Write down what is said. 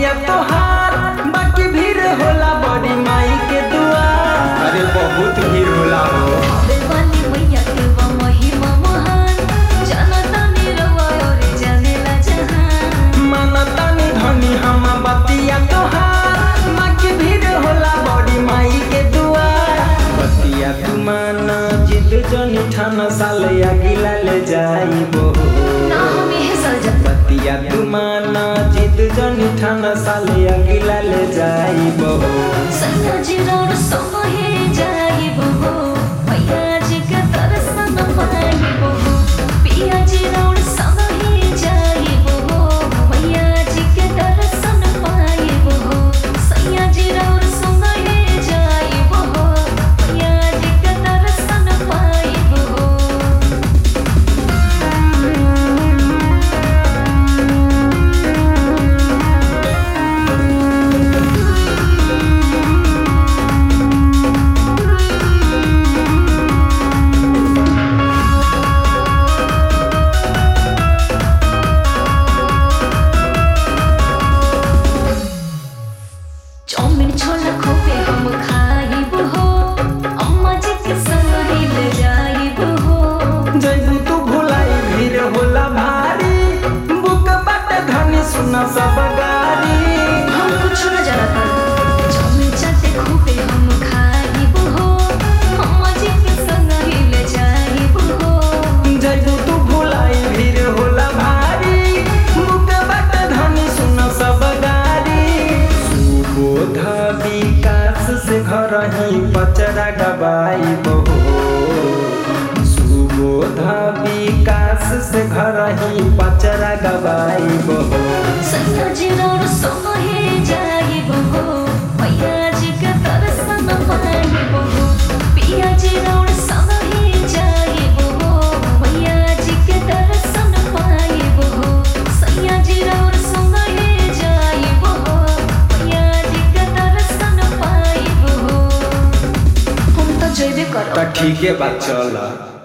बतिया तोहार बाकी भीड़ होला बड़ी माई के दुआर अरे बहुत भीड़ होला हो बेवाली मैया के बा महिमा महान जनता निरवा और जानेला जहान मानतानी धनी हम बतिया तोहार बाकी भीड़ होला बड़ी माई के दुआर बतिया तू माना जिद जनी ठाना साल अगिला ले जाइबो ना हमें सजा बतिया तू माना जिद जनी ठाना साल अगिला ले जाइबो सैया जी रोड सोहे जाइबो हो मैया जी के दर्शन पाइबो हो पिया जी रोड सोहे जाइबो हो मैया जी के दर्शन पाइबो हो सैया जी रोड सोहे जाइबो हो मैया जी के दर्शन पाइबो हो चाउमिन छोला खोपे हम खाइब हो अम्मा जी के संग हिल जाइब हो जैबू तू भुलाई भीड़ होला भारी बुक बाटे धनी सुना सब गारी हम कुछ न जानता चाउमिन चाटे खोपे हम खाइब हो अम्मा जी के संग हिल जाइब हो जैबू तू भुलाई भीड़ होला भारी बुक बाटे धनी सुना सब गारी सुबोध विकास से घर ही पचरा गवाई बहो सुबोध विकास से घर ही पचरा गवाई बहो सैया जी रोड सोहे जाइब हो मैया जी के दर्शन पाइब हो पिया जी रोड सोहे जाइब हो मैया जी के दर्शन पाइब हो सैया जी रोड सोहे जाइब हो मैया जी के दर्शन पाइब हो हम तो जइबे करब त ठीके बात चल